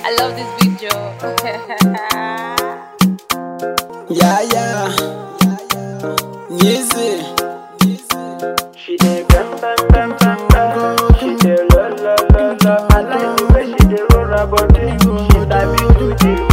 I love this video. Yeah, yeah. Easy. She dey bam bam bam bam bam. She dey la la la la. I like the way she dey roll her body. She sabi do the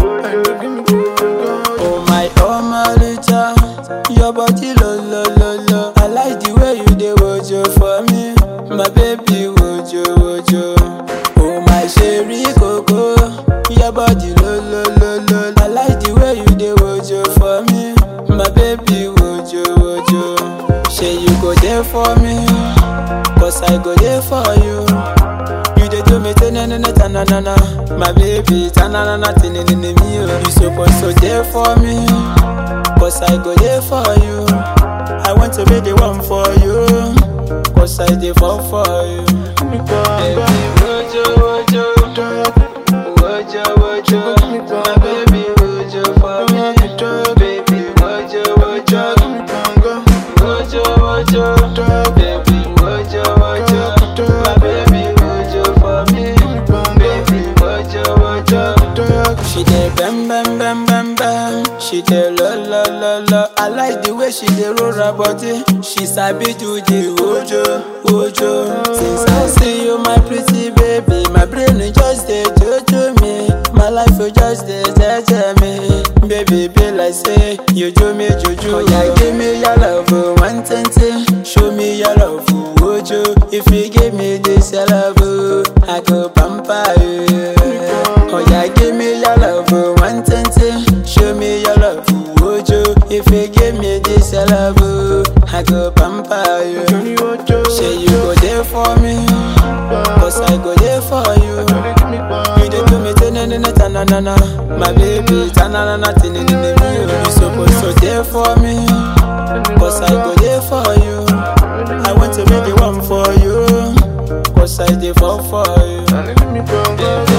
wojo. Oh my, oh my Rita. Your body lo lo lo lo. I like the way you dey wojo for me. My baby wojo wojo. Oh my sherry coco. Your body lo lo lo lo. I like the way you dey wojo for me. My baby wojo wojo. Say you go there for me. Cause I go there for you. You dey do me tenenene tananana My baby tananana tenenene me oh You suppose to there for me Cause I go there for you I want to be the one for you Cause I dey fall for you Baby wojo wojo Wojo wojo My baby wojo for me Baby wojo wojo Wojo wojo Baby wojo wojo My baby wojo for me Baby wojo wojo She dey bam bam bam bam bam She dey lo lo lo lo I like the way she dey roll her body She sabi do the wojo wojo Since I see you my pretty baby My brain e just dey jojo me My life e just dey jeje me Baby be like say you do me juju Oya give me your love oh, one twenty Show me your love oh, wojo If you give me this your love oh, I go pamper you Oya give me your love oh, one twenty Show me your love oh, wojo If you give me this your love oh, I go pamper you Johnny wojo. Say you go there for me Cause I go there for you You dey do me tenenene tananana My baby tananana tenenene me oh. You suppose to there for me Cause I go there for you I want to be the one for you Cause I dey fall for you Baby